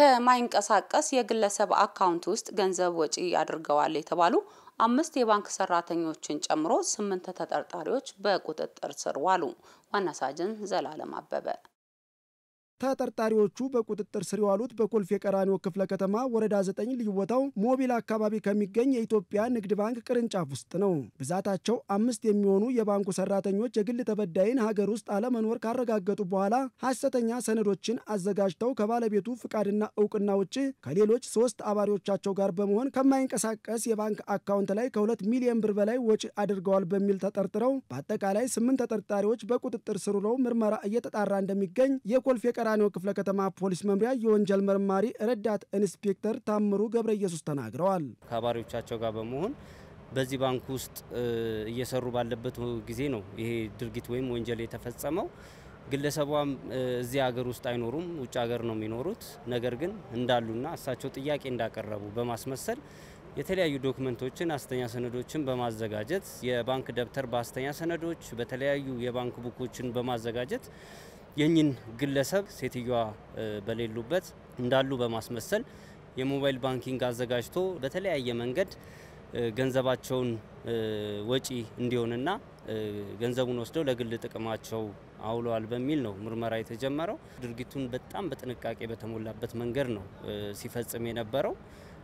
ከማይንቀሳቀስ የግለሰብ አካውንት ውስጥ ገንዘብ ወጪ አድርገዋል የተባሉ አምስት የባንክ ሰራተኞችን ጨምሮ ስምንት ተጠርጣሪዎች በቁጥጥር ስር ዋሉ። ዋና ሳጅን ዘላለም አበበ ተጠርጣሪዎቹ በቁጥጥር ስር የዋሉት በኮልፌ ቀራኒዮ ክፍለ ከተማ ወረዳ 9 ልዩ ቦታው ሞቢል አካባቢ ከሚገኝ የኢትዮጵያ ንግድ ባንክ ቅርንጫፍ ውስጥ ነው። ብዛታቸው አምስት የሚሆኑ የባንኩ ሰራተኞች የግል ተበዳይን ሀገር ውስጥ አለመኖር ካረጋገጡ በኋላ ሐሰተኛ ሰነዶችን አዘጋጅተው ከባለቤቱ ፍቃድና እውቅና ውጭ ከሌሎች ሶስት አባሪዎቻቸው ጋር በመሆን ከማይንቀሳቀስ የባንክ አካውንት ላይ ከሁለት ሚሊዮን ብር በላይ ወጪ አድርገዋል በሚል ተጠርጥረው በአጠቃላይ ስምንት ተጠርጣሪዎች በቁጥጥር ስር ውለው ምርመራ እየተጣራ እንደሚገኝ የኮልፌ ቀራኒዮ ክፍለ ከተማ ፖሊስ መምሪያ የወንጀል መርማሪ ረዳት ኢንስፔክተር ታምሩ ገብረ ኢየሱስ ተናግረዋል። ከአባሪዎቻቸው ጋር በመሆን በዚህ ባንክ ውስጥ እየሰሩ ባለበት ጊዜ ነው ይሄ ድርጊት ወይም ወንጀል የተፈጸመው። ግለሰቧም እዚህ ሀገር ውስጥ አይኖሩም፣ ውጭ ሀገር ነው የሚኖሩት። ነገር ግን እንዳሉና እሳቸው ጥያቄ እንዳቀረቡ በማስመሰል የተለያዩ ዶክመንቶችን ሐሰተኛ ሰነዶችን በማዘጋጀት የባንክ ደብተር በሐሰተኛ ሰነዶች በተለያዩ የባንክ ቡኮችን በማዘጋጀት የኝን ግለሰብ ሴትዮዋ በሌሉበት እንዳሉ በማስመሰል የሞባይል ባንኪንግ አዘጋጅቶ በተለያየ መንገድ ገንዘባቸውን ወጪ እንዲሆንና ገንዘቡን ወስደው ለግል ጥቅማቸው አውለዋል በሚል ነው ምርመራ የተጀመረው። ድርጊቱን በጣም በጥንቃቄ በተሞላበት መንገድ ነው ሲፈጽም የነበረው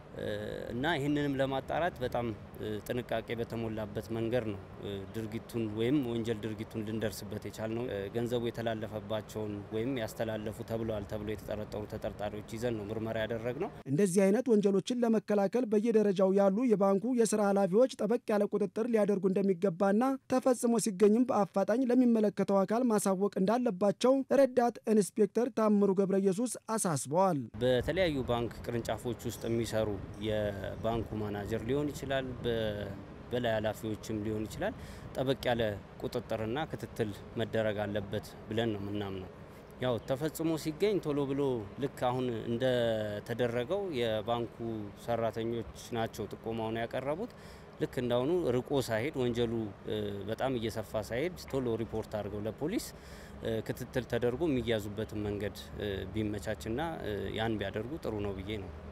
እና ይህንንም ለማጣራት በጣም ጥንቃቄ በተሞላበት መንገድ ነው ድርጊቱን ወይም ወንጀል ድርጊቱን ልንደርስበት የቻልነው። ገንዘቡ የተላለፈባቸውን ወይም ያስተላለፉ ተብለዋል ተብሎ የተጠረጠሩ ተጠርጣሪዎች ይዘን ነው ምርመራ ያደረግነው። እንደዚህ አይነት ወንጀሎችን ለመከላከል በየደረጃው ያሉ የባንኩ የስራ ኃላፊዎች ጠበቅ ያለ ቁጥጥር ሊያደርጉ እንደሚገባና ተፈጽሞ ሲገኝም በአፋጣኝ ለሚመለከተው አካል ማሳወቅ እንዳለባቸው ረዳት ኢንስፔክተር ታምሩ ገብረ ኢየሱስ አሳስበዋል። በተለያዩ ባንክ ቅርንጫፎች ውስጥ የሚሰሩ የባንኩ ማናጀር ሊሆን ይችላል፣ በላይ ኃላፊዎችም ሊሆን ይችላል። ጠበቅ ያለ ቁጥጥርና ክትትል መደረግ አለበት ብለን ነው የምናምነው። ያው ተፈጽሞ ሲገኝ ቶሎ ብሎ ልክ አሁን እንደተደረገው የባንኩ ሰራተኞች ናቸው ጥቆማውን ያቀረቡት። ልክ እንዳሁኑ ርቆ ሳይሄድ ወንጀሉ በጣም እየሰፋ ሳይሄድ ቶሎ ሪፖርት አድርገው ለፖሊስ ክትትል ተደርጎ የሚያዙበትን መንገድ ቢመቻችና ያን ቢያደርጉ ጥሩ ነው ብዬ ነው